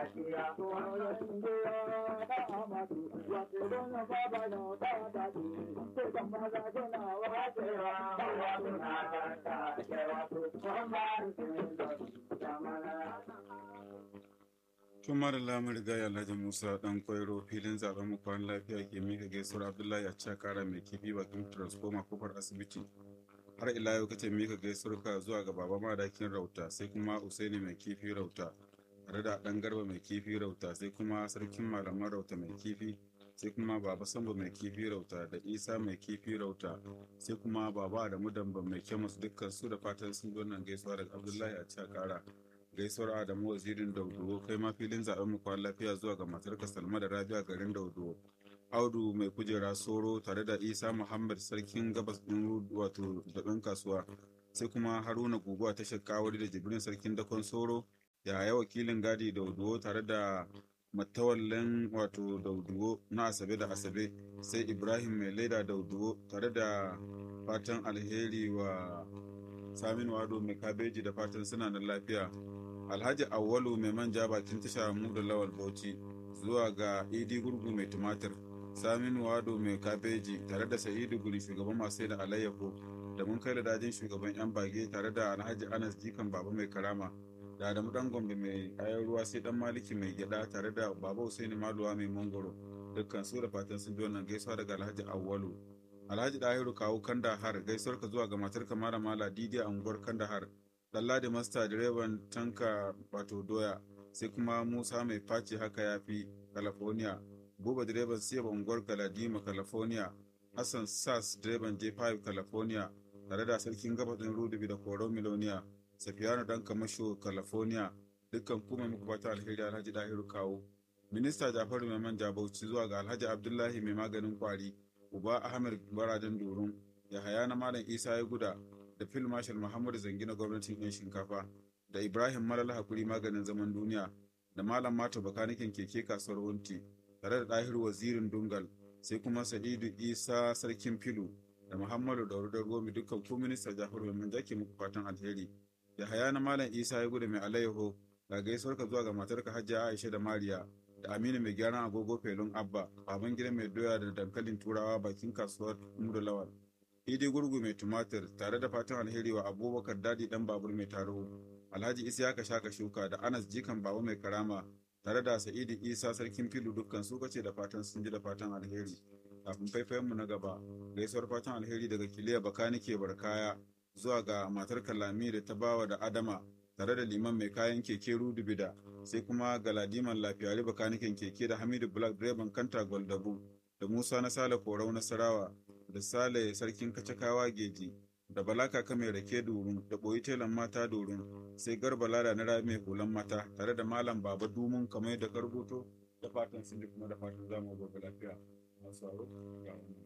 tun mara lamar riga alhaji musa dan kwairo filin zaben mu kwan lafiya ke mika gaisuwar abdullahi a cika kara mai kifi bakin transformer kofar asibiti har ila yau kace mika gaisuwar ka zuwa ga baba madakin rauta sai kuma usaini mai kifi rauta tare da dan garba mai kifi rauta sai kuma sarkin malaman rauta mai kifi sai kuma baba sambo mai kifi rauta da isa mai kifi rauta sai kuma baba da mudamba mai kemis dukkan su da fatan sun zo nan gaisuwa daga abdullahi a cika kara gaisuwar adamu wazirin dauduwo kai ma filin zaben mu kwan lafiya zuwa ga matarka salma da rabia garin dauduwo audu mai kujera soro tare da isa muhammad sarkin gabas din wato daɓen kasuwa sai kuma haruna guguwa ta shakawari da jibrin sarkin dakon soro yaya wakilin gadi dauduwo tare da matawallen wato dauduwo na asabe da asabe sai ibrahim mai laida dauduwo tare da fatan alheri wa samin wado mai kabeji da fatan suna da lafiya alhaji awwalu mai manja bakin tasha mu da lawal bauchi zuwa ga idi gurgu mai tumatir samin wado mai kabeji tare da sa'idu guri shugaban masu da alayyahu da mun kai da dajin shugaban yan bage tare da alhaji anas jikan baba mai karama da adamu dan gombe mai kayan ruwa sai dan maliki mai gyada tare da baba husaini maluwa mai mangoro dukkan su da fatan sun ji wannan gaisuwa daga alhaji awwalu alhaji dahiru kawo kandahar gaisuwar ka zuwa ga matar kamara mala didi a unguwar kandahar Lalladi Masta direban tanka wato doya sai kuma Musa mai faci haka ya fi California. Buba direban Siyaba unguwar Galadima California. Hassan Sass direban J5 California tare da sarkin gabatin Rudubi da Koro Miloniya. Safiyanu dan Kamasho California. Dukkan kuma muku fata alheri Alhaji Dahiru kawo. Minista Jafaru mai manja Bauchi zuwa ga Alhaji Abdullahi mai maganin kwari. Uba Ahmed Barajan Durun. Yahaya na Malam Isa ya guda da Phil Marshal Muhammadu Zangi na gwamnatin 'yan shinkafa da Ibrahim Malala Hakuri maganin zaman duniya da Malam Mato Bakanikin keke kasuwar Wunti tare da Dahir Wazirin Dungal sai kuma Sa'idu Isa Sarkin Filu da Muhammadu Dauru da Romi dukkan ku minista Jafaru mai jake muku fatan alheri da haya na Malam Isa ya gudu mai alayyaho ga gaisuwar ka zuwa ga matarka Hajiya Aisha da Mariya da Aminu mai gyaran agogo Felun Abba baban gida mai doya da dankalin turawa bakin kasuwar Mudu Lawal idi gurgu mai tumatir tare da fatan alheri wa abubakar dadi dan babur mai taro alhaji isiyaka shaka shuka da anas jikan baba mai karama tare da sa'idu isa sarkin filu dukkan su kace da fatan sun ji da fatan alheri kafin faifayen mu na gaba gaisuwar fatan alheri daga kiliya bakanike barkaya zuwa ga matar kalami da ta bawa da adama tare da liman mai kayan keke rudubida sai kuma galadiman lafiyari bakaniken keke da hamidu black direban kanta goldabu da musa na sale korau nasarawa da Sale sarkin kacakawa geji da Balaka kame rake durun da ɓoyi telan mata durun sai garba lada na rami hulan mata tare da malam baba dumun kamar da karbuto da fatan sun ji kuma da fatan zamu gobe lafiya masu ga